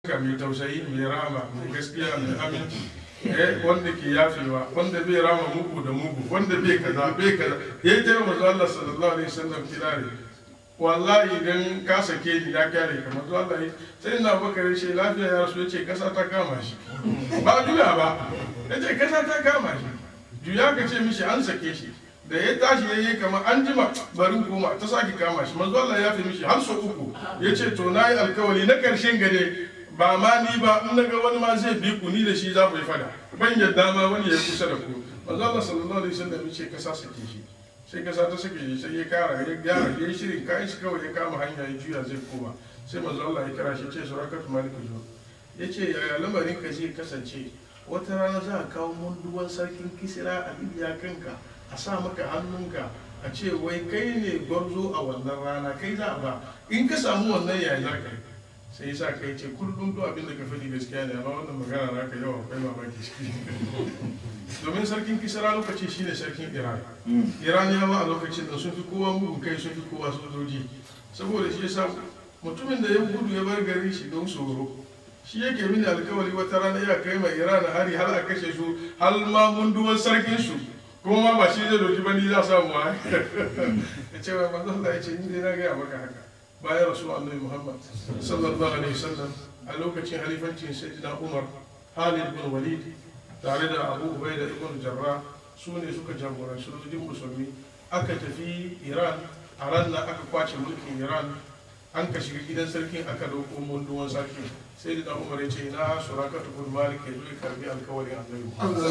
ka mai tausayi mai rama mai gaskiya mai aminci eh wanda ke yafewa wanda bai rama mugu da mugu wanda bai kaza bai kaza ya yi taimaka manzo Allah sallallahu alaihi wasallam kirare wallahi idan ka sake ni ya kyale ka manzo Allah ya- sai ina bakar shi lafiya ya rasu yace kasa ta kama shi ba juya ba yace kasa ta kama shi juya ka ce mishi an sake shi da ya tashi ya yi kamar an jima barin koma ta sake kama shi manzo Allah ya fi mishi har so uku ya ce to na yi alkawari na karshen gare ba ma ni ba in naga wani ma zai bi ku ni da shi za mu yi fada ban yadda ma wani ya kusa da ku manzo Allah sallallahu alaihi wasallam ya ce kasa sake shi sai kasa ta sake shi sai ya kara ya gyara ya yi shirin kayan shi kawai ya kama hanya ya juya zai koma sai manzo Allah ya kira shi ya ce surakat malik zo ya ce yaya lamarin ka zai kasance wata rana za a kawo munduwan sarkin kisira a libya kanka a sa maka hannunka a ce wai kai ne gwarzo a wannan rana kai za a ba in ka samu wannan yaya za ka yi sai yasa kai ce kullum duk abin da ka faɗi gaskiya ne amma wannan magana naka yawa akwai mamaki ciki domin sarkin kisra lokaci shine sarkin iran iraniyawa a lokacin da sun fi kowa mugun kai sun fi kowa sojoji saboda shi yasa mutumin da ya gudu ya bar gari shi don tsoro shi yake mini alkawari wata rana ya kai mai iran hari har a kashe su har ma munduwar sarkin su kuma ma ba shi zai doki ba ni za samu ha ya ce wa manzo Allah ya ce ni dai na gaya maka haka bayan rasu annabi muhammad sallallahu alaihi wasallam a lokacin halifancin sayyidina umar halid bin walid tare da abu ubaida ibn jarrah su ne suka jagoranci sojojin musulmi aka tafi iran a ran nan aka kwace mulkin iran an ka shiga gidan sarkin aka dauko munduwan sarkin sai da umar ya ce na surakatu bin malik ya zo ya karbi alkawarin annabi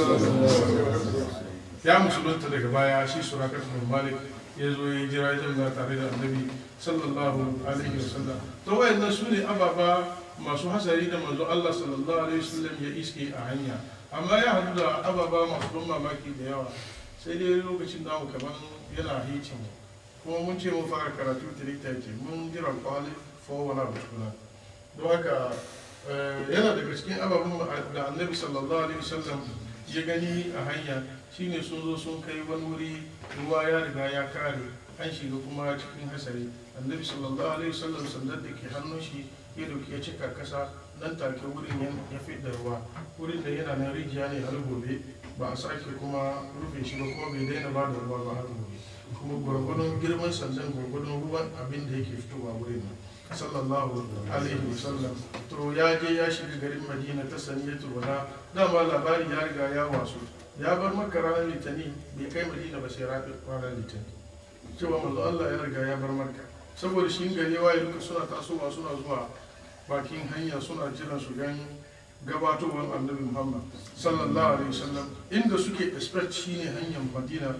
muhammad ya musulunta daga baya shi surakatu bin malik ya zo ya jira ya zauna tare da annabi sallallahu alaihi wasallam to wayannan su ne ababa masu hasari da manzo Allah sallallahu alaihi wasallam ya iske a hanya amma ya hadu da ababa masu ban mamaki da yawa sai dai lokacin da mu kaman yana hicin kuma mun ce mun fara karatu tirita ce mun jira kwali for wani abu tukuna don haka eh, yana daga cikin ababen da annabi sallallahu alaihi wasallam ya gani a hanya shine sun zo sun kai wani wuri ruwa ya riga ya kare an shiga kuma cikin hasari annabi sallallahu alaihi wasallam sandar da ke hannun shi ya dauki ya cika kasa nan take wurin ya- ya fi da ruwa wurin da yana nan rijiya ne har gobe ba a sake kuma rufe shi ba kuma bai daina ba da ruwa ba har gobe kuma gwargwadon girman sandan gwargwadon ruwan abin da yake fitowa wurin nan sallallahu alaihi wasallam to ya je ya shiga garin madina ta saniyatul wada dama labari ya riga ya wasu ya bar maka ranar litani bai kai madina ba sai ranar litani cewa manzo Allah ya riga ya bar maka saboda shi gari waye duka suna tasowa suna zuwa bakin hanya suna jiran su gan gabatowar annabi muhammad sallallahu alaihi wasallam inda suke expect shine hanyar madina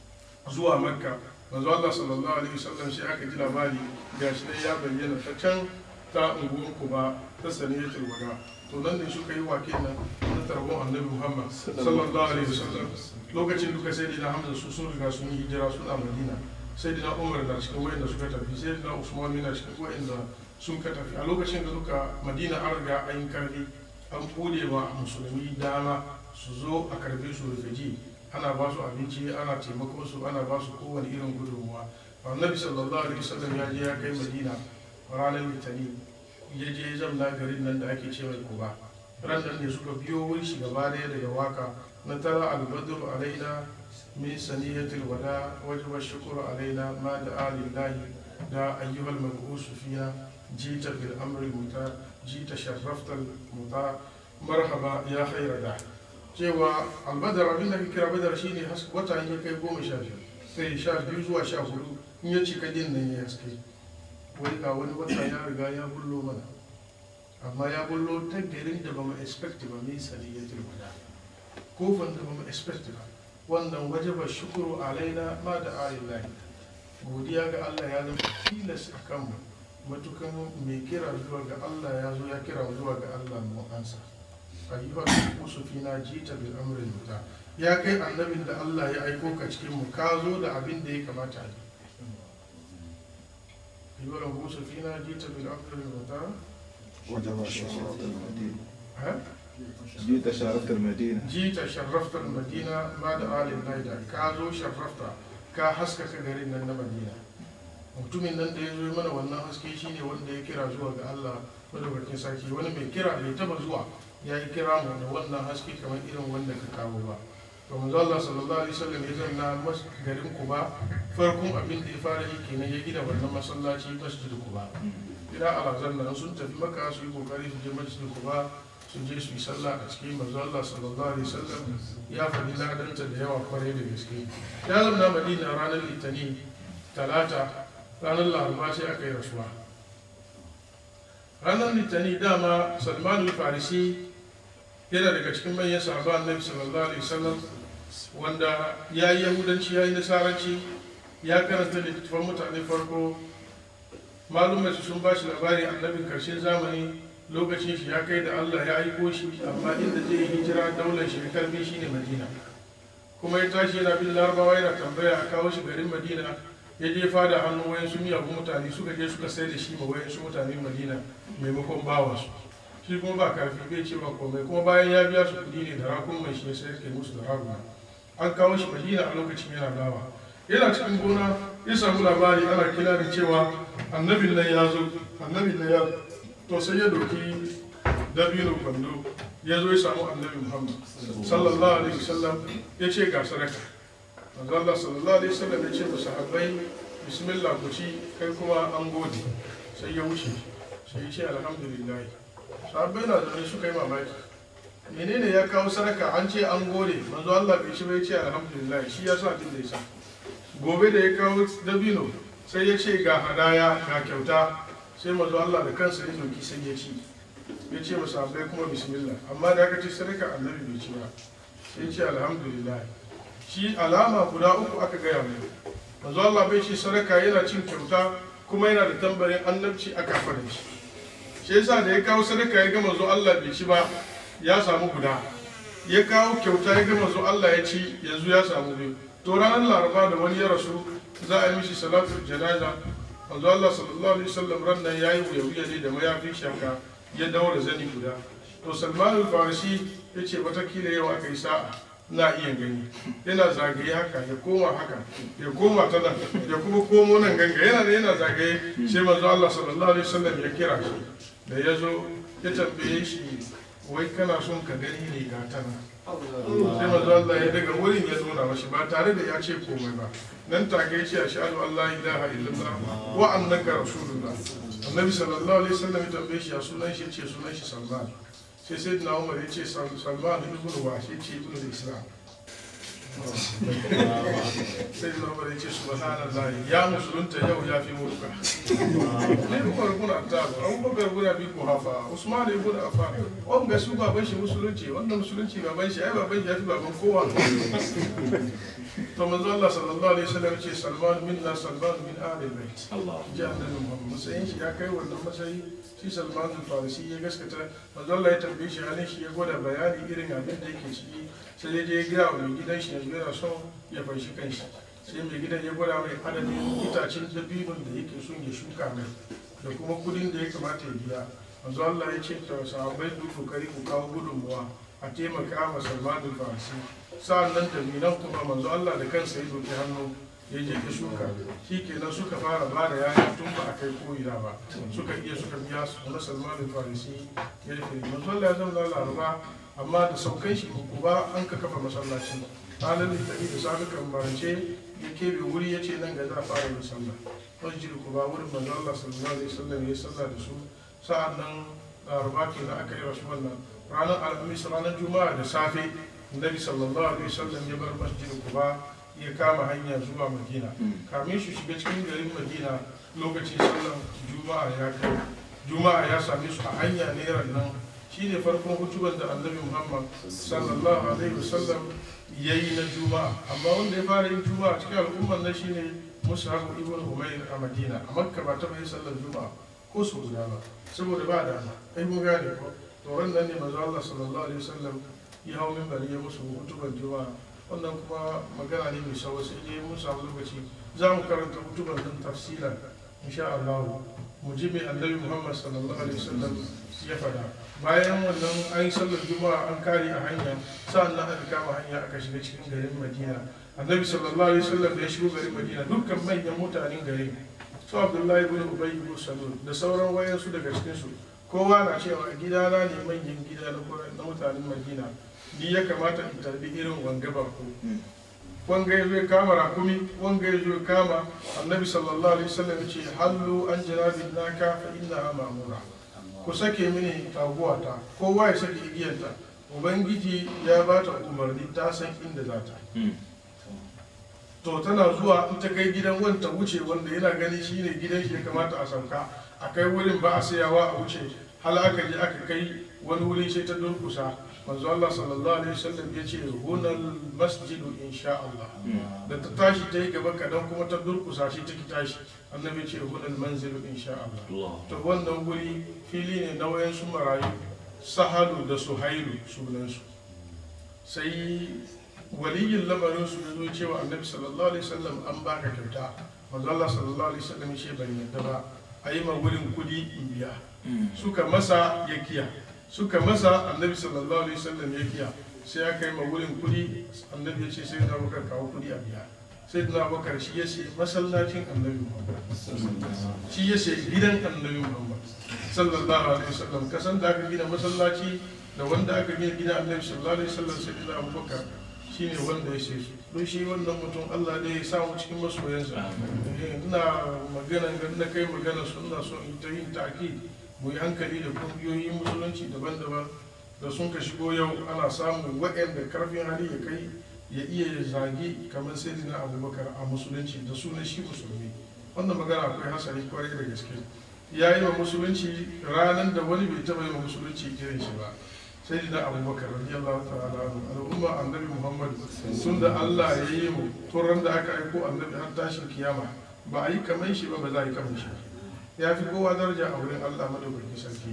zuwa makka manzo Allah sallallahu alaihi wasallam sai aka ji labari gashi dai ya bayyana ta can ta unguwar kuba ta saniyatul wada to nan ne suka yi wake nan na tarbon annabi muhammad sallallahu alaihi wasallam lokacin duka sai dina hamza su sun riga sun yi hijira suna madina sai dina umar na cikin wayanda suka tafi sai dina usman yana cikin wayanda sun ka tafi a lokacin da duka madina an riga an yi karfi an bude wa musulmi dama su zo a karbe su rufaji ana ba su abinci ana taimakon su ana ba su kowane irin gudunmuwa annabi sallallahu alaihi wasallam ya je ya kai madina ranar litani ya je ya zamna garin nan da ake cewa kuba ran nan ne suka biyo wuri shi gaba daya daga waka na tara albadru alaina min saniyatil wada wajaba shukuru alaina ma da alillahi da ayyuhal mabusu fiya jita bil amri muta jita sharraftal muta marhaba ya khaira da cewa albadar abin da ka kira badar shine haske wata in ya kai goma sha biyu sai sha biyu zuwa sha hudu in ya cika din nan ya haske wai ga wani wata ya riga ya bullo mana amma ya bullo ta garin da ba mu expect ba mai saniyatul wada kofan da ba mu expect ba wannan wajaba shukuru alaina ma da alillahi godiya ga Allah ya zama tilas a kanmu matukan mai kira zuwa ga Allah ya zo ya kira zuwa ga Allah mu ansa ayyuhal musufina jita bil amrin muta ya kai annabin da Allah ya aiko ka cikin mu ka zo da abin da ya kamata a yi ayyuhal musufina jita bil amrin muta وجب شرفت المدينة ha جيت شرفت المدينة jita sharrafta madina ma da alin naida ka zo sharrafta ka haskaka garin nan na madina mutumin nan da ya zo mana wannan haske shine wanda ya kira zuwa ga Allah madaukakin sarki wani mai kira bai taba zuwa ya yi kira mu da wannan haske kamar irin wanda ka kawo ba to manzo Allah sallallahu alaihi wasallam ya zanna mas garin Kuba farkon abin da ya fara yi kenan ya gina wannan masallaci masjid Kuba ila alazan nan sun tafi maka su yi kokari su je masjid Kuba su je su yi sallah a cikin manzo Allah sallallahu alaihi wasallam ya faɗi ladanta da yawa kwarai da gaske ya zama Madina ranar Litani talata ranar Laraba sai aka yi rasuwa ranar Litani dama Salman al-Farisi yana daga cikin manyan sahaba annabi sallallahu alaihi wasallam wanda ya yi yahudanci ya yi nasaranci ya karanta littattafan mutane farko malumai su sun ba shi labari annabin karshen zamani lokacin shi ya kai da allah ya aiko shi amma inda zai yi hijira daular shi ya karbi shi ne madina kuma ya tashi yana bin larabawa yana tambaya a kawo shi garin madina ya je fada hannu wayan su miyagun mutane suka je suka sai da shi ma wayan su mutanen madina maimakon bawansu shi kuma ba karfi bai ce ba komai kuma bayan ya biya su kudi ne da rakun mai shi sai kai musu da raguna an kawo shi madina a lokacin yana dawa yana cikin gona ya samu labari ana kira da cewa annabin nan ya zo annabin nan ya to sai ya doki dabino kwando ya zo ya samu annabi muhammad sallallahu alaihi wasallam ya ce ga sadaka manzo Allah sallallahu alaihi wasallam ya ce ba sahabbai bismillah ku ci kai kuma an gode sai ya wuce sai ya ce alhamdulillah sahabbai na zaune suka yi mamaki menene ya kawo sadaka an ce an gode manzo Allah bai shi bai ce alhamdulillah shi ya sa din da ya sa gobe da ya kawo dabino sai ya ce ga hadaya ga kyauta sai manzo Allah da kansa ya zoki sai ya ci ya ce masa abai kuma bismillah amma da aka ce sadaka annabi bai ci ba sai ya ce alhamdulillah shi alama guda uku aka gaya mai manzo Allah bai ce sadaka yana cin kyauta kuma yana da tambarin annabci aka fara shi shi yasa da ya kawo sadaka ya ga manzo Allah bai ci ba ya samu guda ya kawo kyauta ya ga manzo Allah ya ci yanzu ya samu biyu to ranar laraba da wani ya rasu za a yi mishi salatu janaza manzo Allah sallallahu alaihi wasallam ran nan yayi wuya ne da mayafin shaka ya daura zani guda to Salman al-Farisi yace watakila yau aka yi sa'a na iya gani yana zagaye haka ya koma haka ya koma ta nan ya kuma komo nan ganga yana da yana zagaye sai manzo Allah sallallahu alaihi wasallam ya kira shi da ya zo ya tambaye shi wai kana son ka gani ne ga ta nan sai manzo Allah ya daga wurin ya nuna mashi ba tare da ya ce komai ba nan take ya ce ashhadu an la ilaha illallah wa annaka rasulullah annabi sallallahu alaihi wasallam ya tambaye shi ya sunan shi ce sunan shi salman sai sai na umar ya ce salman ibn wa shi ce ibn islam sai na umar ya ce subhanallah ya musulunta yau ya fi mulka ne umar kuna ta abubakar kuna bi ku hafa usman ibn affan on ga su baban shi musulunci wannan musulunci baban shi ai baban shi ya fi baban kowa to manzo Allah sallallahu alaihi wasallam ya ce salman minna salman min ahli bait ji annabi muhammad matsayin shi ya kai wannan matsayi shi salman al-farisi ya gaskata manzo Allah ya tambaye shi halin shi ya gwada bayani irin abin da yake ciki sai ya je ya gaya wa mai gidan shi yanzu yana son ya fanshi kanshi sai mai gidan ya gwada mai adadin itacen dabinun da yake son ya shuka mai da kuma kudin da ya kamata ya biya manzo Allah ya ce ta sahabbai duk kokari ku kawo gudunmuwa a taimaka ma Salman al-Farisi sa'an nan da minan kuma manzo Allah da kansa ya doki hannu ya je ka shuka shi kenan suka fara ba da yaya tun ba a kai ko'ina ba suka iya suka biya su na Salman al-Farisi ya rufe manzo Allah ya zama laraba amma da saukan shi ba an ka kafa masallaci ranar littafi da safi kan barance ya kebe wuri ya ce nan ga za a fara yin sallah masjid kuba wurin manzo Allah sallallahu alaihi wasallam ya sallah da su sa'an nan laraba ke na aka yi rasu wannan ranar alhamis ranar juma'a da safe nabi sallallahu alaihi wasallam ya bar masjid kuba ya kama hanya zuwa madina kamin shi shiga cikin garin madina lokacin sallar juma'a ya kai juma'a ya same su a hanya ne nan shi ne farkon hutubar da annabi muhammad sallallahu alaihi wasallam ya yi na juma'a amma wanda ya fara yin juma'a cikin al'ummar na shine mus'ab ibn umair a madina a makka ba taɓa yin sallar juma'a ko su guda ba saboda ba dama ai mun gane ko to wannan ne manzo Allah sallallahu alaihi wasallam ya hau minbari ya musu hutubar juma'a wannan kuma magana ne mai sawa sai dai mun samu lokaci za mu karanta hutubar din tafsiran insha Allah mu ji mai annabi Muhammad sallallahu alaihi wasallam ya fada bayan wannan an yi sallar juma'a an kare a hanya sa'an nan aka kama hanya aka shiga cikin garin madina annabi sallallahu alaihi wasallam da ya shigo garin madina dukkan manyan mutanen garin su abdullahi ibn ubay ibn salul da sauran wayansu daga cikin su kowa na cewa gidana ne manyan gida na kwarai na mutanen madina ni ya kamata in tarbi irin wanga bako wanga ya zo ya kama rakumi wanga ya zo ya kama annabi sallallahu alaihi wasallam ya ce hallu an janabin naka fa inna ma'mura ku sake mini taguwata kowa ya sake igiyarta ubangiji ya ba ta umarni ta san inda za ta to tana zuwa in ta kai gidan wanta wuce wanda yana gani shine gidan shi ya kamata a sauka a kai wurin ba a sayawa a wuce hal aka je aka kai wani wuri sai ta durkusa manzo Allah sallallahu alaihi wasallam ya ce hunal masjidu insha Allah da ta tashi ta yi gaba kadan kuma ta durkusa shi ta ki tashi annabi ce hunal manzilu insha Allah to wannan wuri fili ne na wayansu marayu sahalu da suhailu sunansu sai waliyin lamarin su ya zo cewa annabi sallallahu alaihi wasallam an baka kyauta manzo Allah sallallahu alaihi wasallam shi ban yadda ba a yi ma wurin kudi in biya suka masa ya kiya suka masa annabi sallallahu alaihi wasallam ya kiya sai aka yi ma wurin kudi annabi ya ce sai na bakar kawo kudi a biya sai na bakar shi ya ce masallacin annabi muhammad shi ya ce gidan annabi muhammad sallallahu alaihi wasallam kasan da aka gina masallaci da wanda aka gina gidan annabi sallallahu alaihi wasallam sai na abubakar shine wanda ya ce su don shi wannan mutum Allah ne ya samu cikin masoyansa ina magana ga na kai magana suna so in ta yin taki mu yi hankali da kungiyoyin musulunci daban-daban da sun ka shigo yau ana samun waɗanda karfin hali ya kai ya iya zagi kamar sai na abubakar a musulunci da sunan shi musulmi wannan magana akwai hasari kwarai da gaske ya yi wa musulunci ranar da wani bai taɓa yi wa musulunci irin shi ba sai da abubakar radiyallahu ta'ala anhu al'umma annabi muhammad tun da allah ya yi mu turan da aka aiko annabi har tashin kiyama ba a yi kamar shi ba ba za a yi kamar shi ya fi kowa daraja a wurin allah madaukakin sarki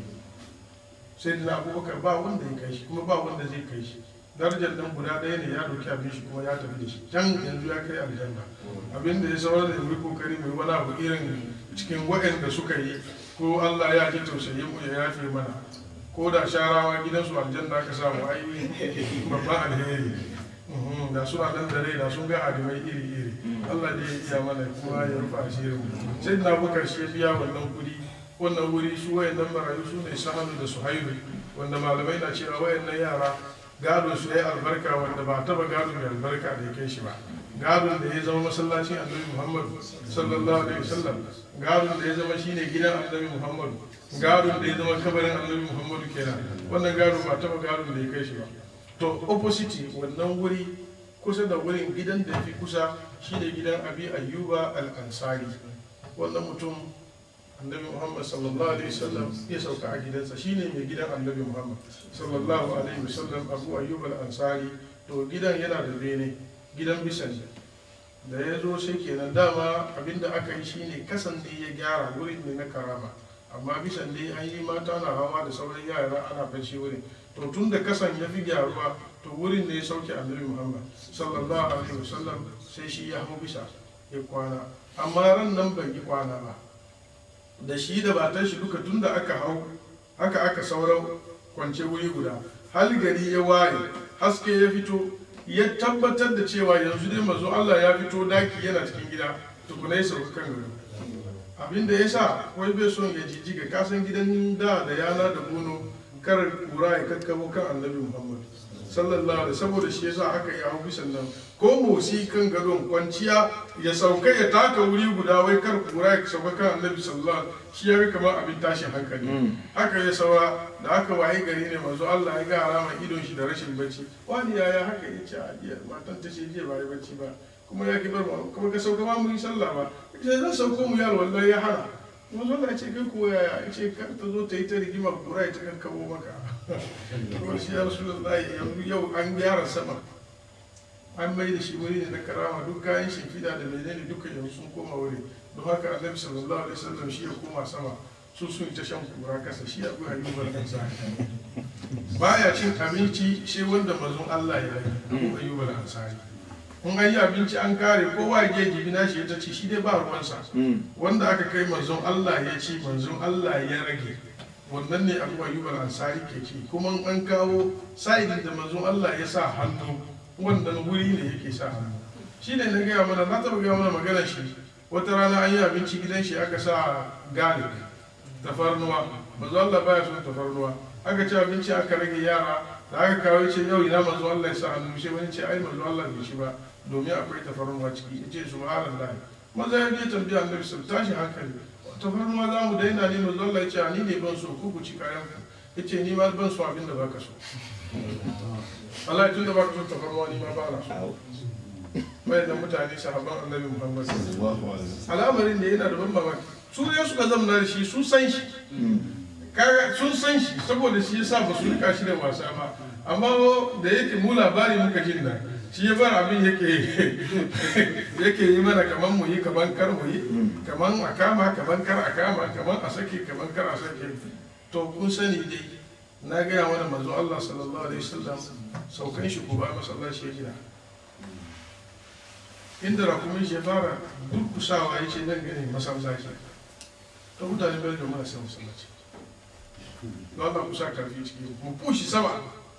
sai da abubakar ba wanda ya kai shi kuma ba wanda zai kai shi darajar nan guda ɗaya ne ya doki abin shi kuma ya tafi da shi can yanzu ya kai aljanna abin da ya saurar da yi kokari mai wani abu irin cikin waɗanda suka yi ko allah ya ji tausayin mu ya yafe mana ko da sharawa gidansu aljanna ka samu ai babban alheri da suna nan da rai da sun ga adimai iri iri Allah ne ya iya mana kuma ya rufa asirin sai na bukar shi biya wannan kudi wannan wuri su wayannan marayu su ne sahanu da suhairu wanda malamai na cewa wayannan yara gado su ya albarka wanda ba taba gado mai albarka da ya kai shi ba gadon da ya zama masallacin annabi muhammad sallallahu alaihi wasallam gadon da ya zama shine gidan annabi muhammad gadon da ya zama kabarin annabi muhammad kenan wannan gado ba taba gadon da ya kai shi ba to opposite wannan wuri kusa da wurin gidan da fi kusa shine gidan abi ayyuba al-ansari wannan mutum annabi muhammad sallallahu alaihi wasallam ya sauka a gidansa shine mai gidan annabi muhammad sallallahu alaihi wasallam abu ayyuba al-ansari to gidan yana da bene gidan bisan da ya zo sai kenan dama abinda aka yi shine kasan da ya gyara wurin ne na karama amma bisan dai an yi mata na hawa da sauran yara ana fashe wurin to tun da kasan ya fi gyaruwa to wurin ne ya sauke annabi muhammad sallallahu alaihi wasallam sai shi ya hau bisa ya kwana amma ran nan bai yi kwana ba da shi da batan shi duka tun da aka hau haka aka sauran kwance wuri guda hal gari ya waye haske ya fito ya tabbatar da cewa yanzu dai mazo Allah ya fito daki yana cikin gida tukuna ya sauka kan gado abinda ya sa wai bai son ya jijjiga kasan gidan da da yana da bono kar kura ya kakkabo kan annabi muhammad sallallahu alaihi saboda shi yasa aka yi hau bisan nan ko motsi kan gadon kwanciya ya sauka ya taka wuri guda wai kar kura ya sauka kan annabi sallallahu alaihi shi ya kamar abin tashin hankali haka ya saura da aka waye gari ne manzo Allah ya ga alama idon shi da rashin bacci wani yaya haka ya ce a jiya matan ta ce jiya ba yi bacci ba kuma ya ki bar mu kuma ka sauka ma mu yi sallah ba ita zan sauko mu yaro wallahi ya hana manzo Allah ya ce kai ko yaya ya ce kar ta zo ta yi ta rigima kura ya ta kankabo maka kuma shi ya rasulullahi yanzu yau an gyara sama an mai da shi wuri ne na karama duk kayan shimfiɗa da menene duka yanzu sun koma wuri don haka annabi sallallahu alaihi wasallam shi ya koma sama su sun ta shan kura kasa shi ya abu ayyuban ansa baya cin abinci shi wanda mazun Allah ya yi abu ayyuban ansari kun an yi abinci an kare kowa ya je gibi na shi ya ta ci shi dai ba ruwansa wanda aka kai manzon Allah ya ci manzon Allah ya rage wannan ne abu ayyuban ansari ke ci kuma an kawo sa'idin da manzon Allah ya sa hannu wannan wuri ne yake sa hannu shi ne na gaya mana na taɓa gaya mana maganar shi wata rana an yi abinci gidan shi aka sa garlic tafarnuwa manzo Allah baya son tafarnuwa aka ci abinci aka rage yara da aka kawo ce yau ina manzo Allah ya sa hannu shi wani ce ai manzo Allah bai shi ba domin akwai tafarnuwa ciki ya ce subhanallah maza ya je tambaya annabi sun tashi hankali tafarnuwa za mu daina ne manzo Allah ya ce ni ne ban so ku ku ci kayan ku ya ce ni ma ban so abin da baka so Allah tun da baka so tafarnuwa ni ma ba na so bai da mutane sahabban annabi Muhammad Allahu Akbar. al'amarin da yana da ban mamaki su ne suka zamna da shi sun san shi kaga sun san shi saboda shi yasa ba su rika shi da wasa ba amma da yake mu labari muka jin nan shi ya bar abin yake yake yi mana kaman mu yi kaman kar mu yi kaman a kama kaman kar a kama kaman a sake kaman kar a sake to kun sani dai na gaya mana manzo Allah sallallahu alaihi wasallam saukan shi ko ba masallaci ya gina inda rakumin shi ya fara durkusawa ya ce nan gane masallaci ta mutane bai da marasa masallaci don Allah kusa karfi ciki mu pushi sama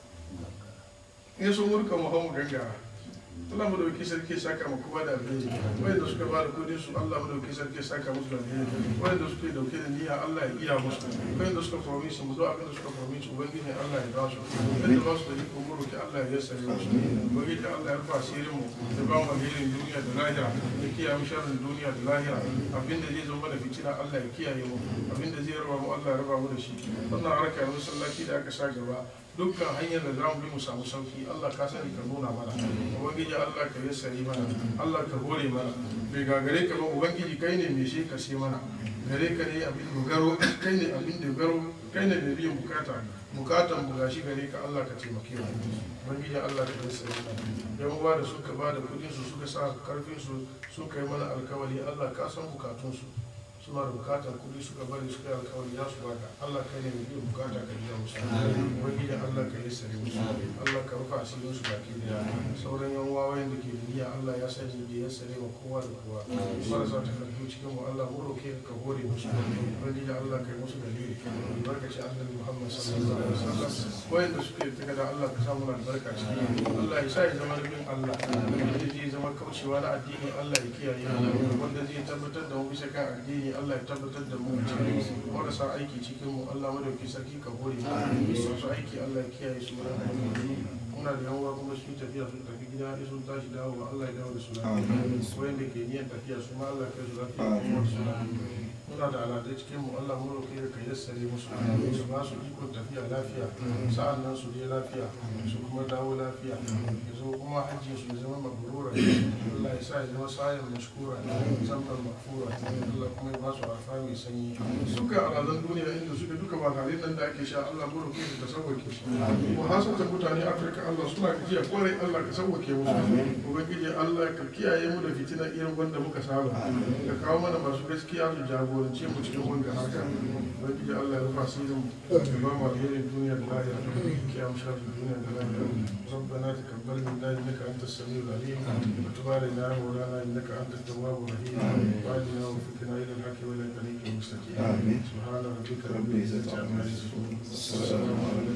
in so murka mu hau mu gangara Allah mu dauki sarki saka mu kuma da alheri wanda suka ba da kudin su Allah mu dauki sarki saka musu da alheri wanda suka dauke da niyya Allah ya iya musu wanda suka promise mu zo abin da suka promise ubangiji Allah ya ba su wanda ba su da iko mu roki Allah ya yassare musu ubangiji Allah ya rufa asirin mu da ba mu alherin duniya da lahira da kiyaye mu sharrin duniya da lahira abin da zai zo mana fitina Allah ya kiyaye mu abin da zai raba mu Allah ya raba mu da shi wannan harka na masallaci da aka sa gaba dukkan hanyar da za mu bi mu samu sauki Allah ka sani ka nuna mana ubangiji Allah ka yassari mana Allah ka hore mana bai gagare ka ba ubangiji kai ne mai shi ka sai mana gare ka ne abin dogaro kai ne abin dogaro kai ne mai biyan bukata bukatan mu gashi gare ka Allah ka taimake mu ubangiji Allah ka yassari mana yan uwa da suka ba da kudin su suka sa karfin su suka yi mana alkawari Allah ka san bukatun su suna da bukatar kudi suka bari suka yi alkawari za su baka Allah kai ne mai biyan bukata ka biya musu ubangiji Allah ka yi sare musu Allah ka rufa asirin su baki daya sauran yan wawayen da ke duniya Allah ya sani da ya sare ma kowa da kowa marasa takardu cikin mu Allah mu roke ka hore musu ubangiji Allah ka yi musu dalili albarkaci annabi Muhammad sallallahu alaihi wasallam wayanda suke takarda Allah ka samu albarka ciki Allah ya sa ya zama rubin Allah wanda zai zama kaucewa na addini Allah ya kiyaye wanda zai tabbatar da mu bisa kan addini Allah ya tabbatar da mu cikin marasa aiki cikin mu Allah madauki sarki ka hore mu masu aiki Allah ya kiyaye su wurin aiki muna da yawa kuma su yi tafiya sun tafi gida in sun tashi dawowa Allah ya dawo da su lafiya wanda ke niyan tafiya su ma Allah ya kai su lafiya kuma su lafiya muna da aladai cikin mu Allah mu roƙe ka yassare musu su ba su ikon tafiya lafiya sa'an nan su je lafiya su kuma dawo lafiya ya zo kuma hajji su ya zama mabrura Allah ya sa ya zama sayan mashkura zamban makfura Allah kuma ya ba su arfa mai sanyi suka alalan duniya inda suka duka ba tare nan da ake sha Allah mu roƙe ka sauwake su ko hasata mutane Afirka Allah suna gajiya kwarai Allah ka sauwake musu ubangiji Allah ka kiyaye mu da fitina irin wanda muka saba ka kawo mana masu gaskiya su jagorance mu cikin wanga haka ubangiji Allah ya rufa sirrin mu ya ba mu alherin duniya da lahira ki amsha da duniya da lahira ربنا تقبل منا انك انت السميع العليم وتب علينا يا مولانا انك انت التواب الرحيم واهدنا وفقنا الى الحق والى الطريق المستقيم سبحان ربك رب العزه عما يصفون والسلام على